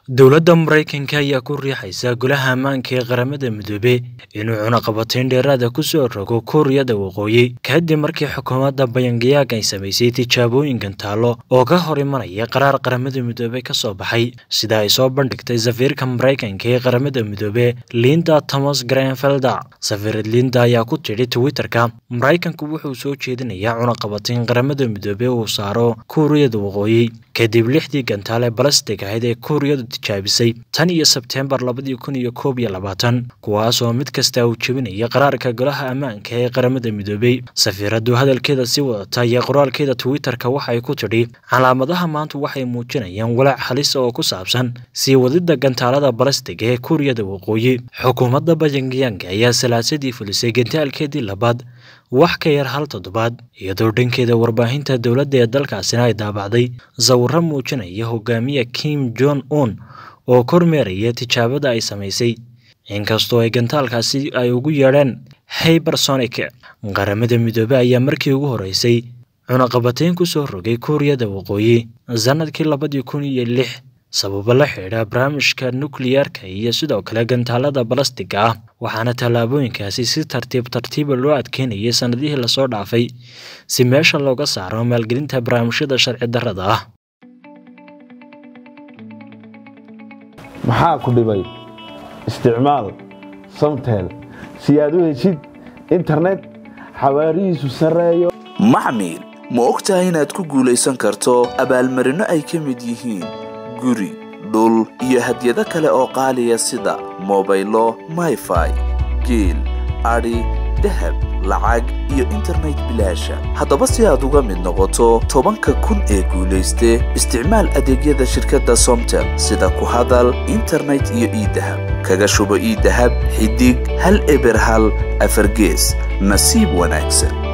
dowladda maraykanka ayaa ku riixaysa golaha ammaanka ee qaramada midoobe inuu cunaqabatayn dheeraada ku soo rogo kuuriyada waqooyi kadib markii xukuumadda bayangayaag ay samaysay tijaabooyinkan taallo oo ka hor imanaya qaraar qaramada midoobe ka soo baxay sida ay soo bandhigtay safiirka maraykanka ee qaramada midoobe linda thomas grenfelda safiirad linda ayaa ku tidhi twitterka maraykanku wuxuu soo jeedinayaa cunaqabatayn qaramada midoobe uu saaro kuuriyada waqooyi kadib lixdii gantaal ee balastig ahayd ee kuuriyadu tijaabisay tan iyo sebteembar labadii kun iyo koob iyo labaatan kuwaas oo mid kasta uu jebinaya qaraarka golaha ammaanka ee qaramada midoobey safiiraddu hadalkeeda sii wadata iyo qoraalkeeda twitterka waxay ku tidhi calaamadaha maanta waxay muujinayaan walaac halis oo ku saabsan sii wadidda gantaalada balastiga ee kuuriyada waqooyi xukuumadda bayangayaanka ayaa salaasadii fulisay gantaalkeedii labaad wax ka yar hal toddobaad iyadoo dhankeeda warbaahinta dowladda ee dalkaasina ay daabacday sawirro muujinaya hogaamiye kim jon un oo kormeeraya tijaabada ay samaysay inkastoo ay gantaalkaasi ay ugu yeedheen hybersonic qaramada midoobe ayaa markii ugu horreysay cunaqabatayn ku soo rogay kuuriyada waqooyi sannadkii labadii kun iyo lix sababo la xidha barnaamijka nukliyeerka iyo sidoo kale gantaalada balastiga ah waxaana tallaabooyinkaasi si tartiib tartiiba loo adkeynayay sannadihii lasoo dhaafay si meesha looga saaro maalgelinta barnaamijyada sharci darrada ah maxaa ku dhibay isticmaal samtel si aad u heshid internet xawaarihiisu sarreeyo maxmil ma og tahay inaad ku guulaysan karto abaalmarinno ay ka mid yihiin guri dhul iyo hadyado kale oo qaaliya sida mobaylo mayfai geel adhi dahab lacag iyo internet bilaasha haddaba si aad uga mid noqoto tobanka kun ee guulayste isticmaal adeegyada shirkadda somtel sida ku hadal internet iyo iidahab kaga shubo iidahab xidig hal eber hal afargees nasiib wanaagsan